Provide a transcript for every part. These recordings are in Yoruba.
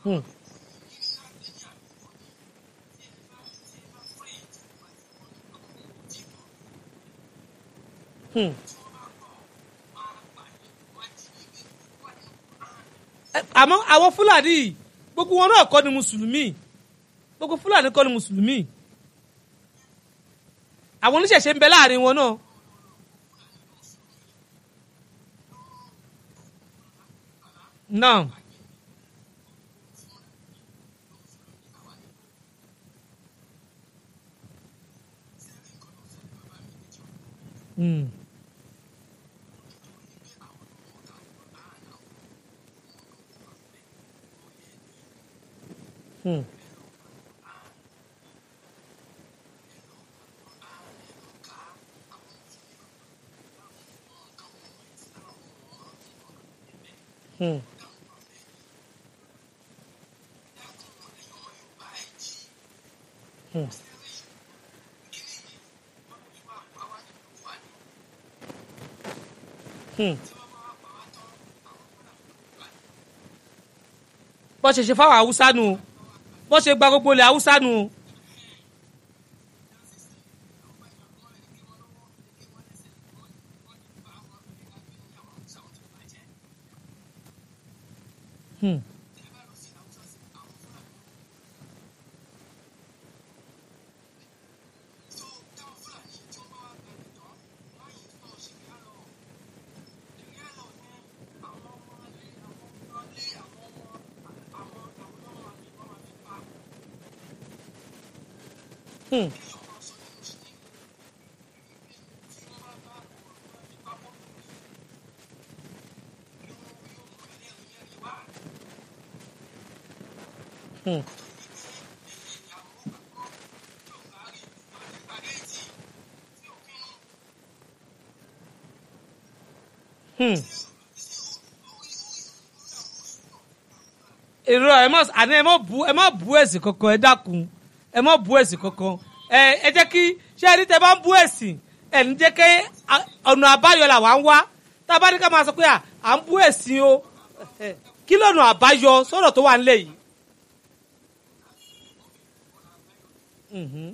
Hmm. Hmm. Ẹ- àmọ́ àwọn fúlàní yìí gbogbo wọn náà kọ́ ni mùsùlùmí gbogbo fúlàní kọ́ ni mùsùlùmí àwọn oníṣẹ̀ṣe ń bẹ láàrin wọn náà. náà. Mm. Hmm. Hmm. Hmm. Hmm. bó ṣe ṣe fáwọn haúsá nù o bó ṣe gba gbogbo ilẹ̀ haúsá nù o. Hmm. Hmm. Hmm. Hmm. èrò ẹ mọ àní ẹ mọ bu ẹ mọ bu ẹ̀sìn kankan ẹ dákun ẹ mọ bu ẹ̀sìn kankan ẹ ẹ jẹ́ kí ṣé ẹni tẹ́ bá ń bu ẹ̀sìn ẹ ní jẹ́ kí a- ọ̀nà àbáyọ là wà ń wá tá a bá ní ká máa sọ pé à à ń bu ẹ̀sìn o ẹ, kí lọ́nà àbáyọ sọ̀rọ̀ tó wà nílẹ̀ yìí. Mhm.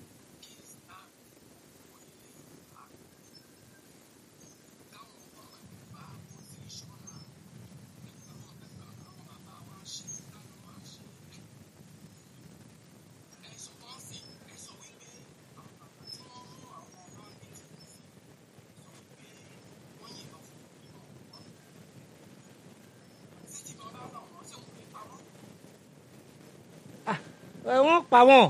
ẹ wọ́n pa wọ́n.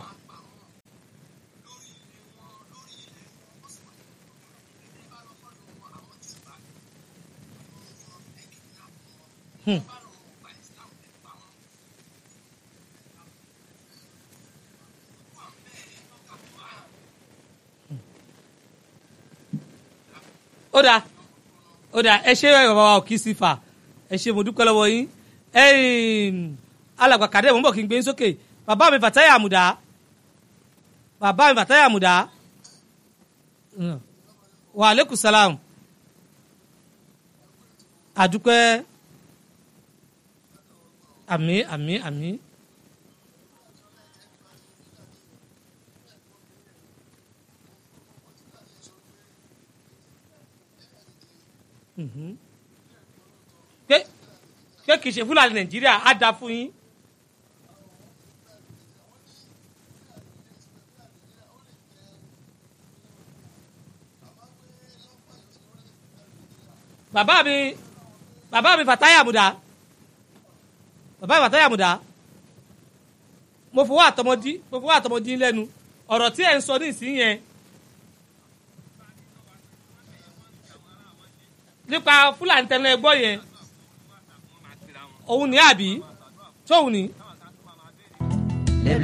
Hmm. ó dáa ó dáa ẹ ṣe bàbá wa òkì sí fà ẹ ṣe mo dúpẹ́ lọ́wọ́ yín ẹ̀yin alàgbà kàdé mo ń bọ̀ kí n gbé yín sókè bàbá mi Fatai Àmùdá bàbá mi Fatai Àmùdá Mm. wa aleykum salam àdúpẹ́ àmì àmì àmì. Mhm. pé pé kì í ṣe fúlàní nàìjíríà á dáa fún yín. bàbá mi bàbá mi Fatai Àmùdá bàbá mi Fatai Àmùdá mo fọwọ́ àtọmọdí mo fọwọ́ àtọmọdí lẹ́nu ọ̀rọ̀ tí ẹ̀ ń sọ ní ìsín yẹn nípa fúlàní tẹnu ẹgbọ́ yẹn òun ní àbí tóun ní